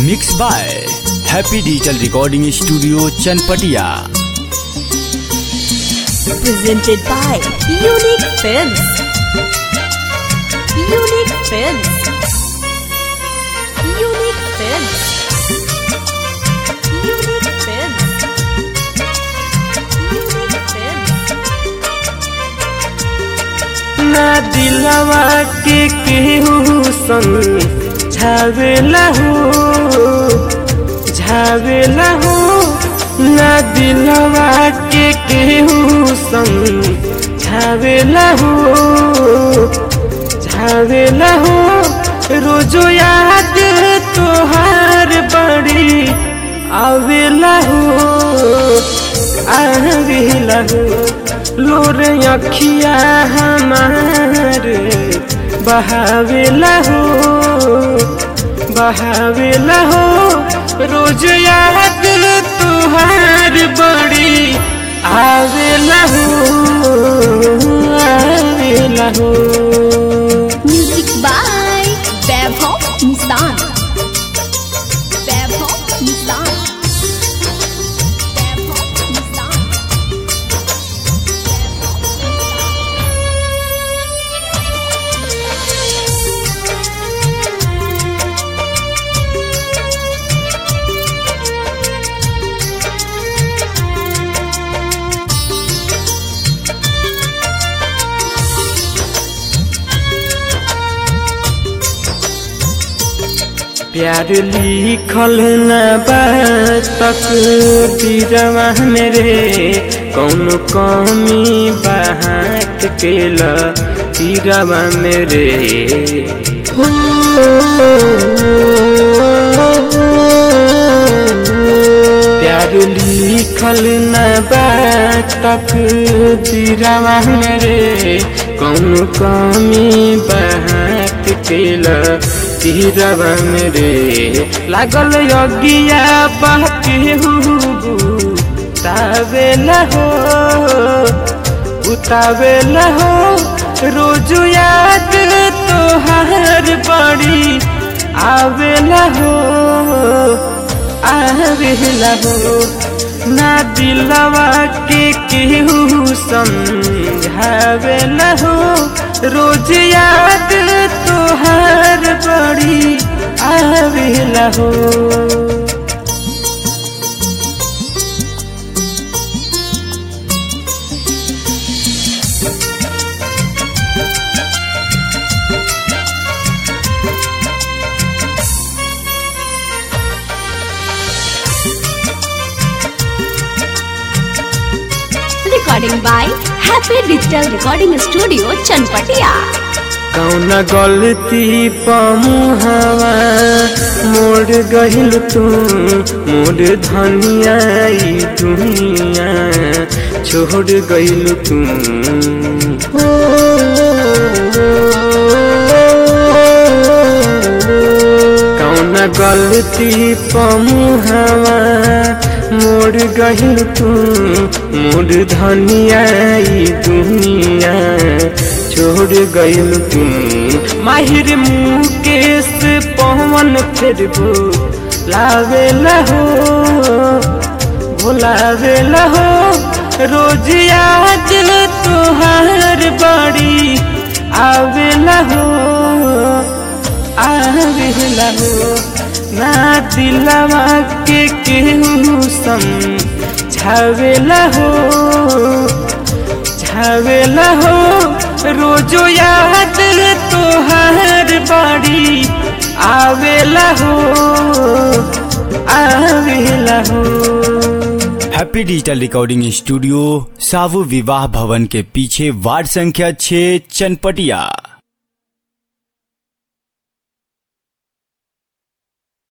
Mix by happy digital recording studio Chanpatia presented by Unique Films. Unique Films. Unique Films. Unique Films. Unique Films. ना दिलवा के केहू संग झावेला हो झावेला हो ना दिलवा के केहू संग झावेला हो झावेला हो रोजो याद तोहार बड़ी आवेला हो आवेला हो लोर अखिया हमार बहावेला हो बहावेला हो रोज याद तुहार बड़ी आवेला हो आवेला हो Music by Vaibhav Nissan. Vaibhav Nissan. Vaibhav Nissan. प्यार लिखल न तक दिरवा मेरे कौन कमी बहाक केल तीरवा मेरे प्यार लिखल न तक दिरवा मेरे कौन कमी बहाक केल तीरवा मेरे लागल यज्ञिया बाके उतावेला हो उतावेला हो रोज याद तोहार बड़ी आवेला हो आवेला हो ना दिलवा के केहू समझावेला हो रोज याद तोहार बड़ी आवेला हो Recording by Happy Digital Recording Studio, Chanpatia. कौन गलती पमुहवा मोड़ गहिल तू मोड़ धनिया ई दुनिया छोड़ गइल तू कौन गलती पमुहवा मोड़ गहिल तू मोड़ धनिया ई दुनिया छोड़ गइल तू माहिर मुकेश पवन फिर लावेला हो भुलावेला हो रोज याद तुहार बड़ी आवेला हो आवेला हो ना दिलवा के केहू समझावेला हो झावेला हो रोजो याद तोहार बड़ी आवेला हो आवेला हो हैप्पी डिजिटल रिकॉर्डिंग स्टूडियो सावु विवाह भवन के पीछे वार्ड संख्या 6 चनपटिया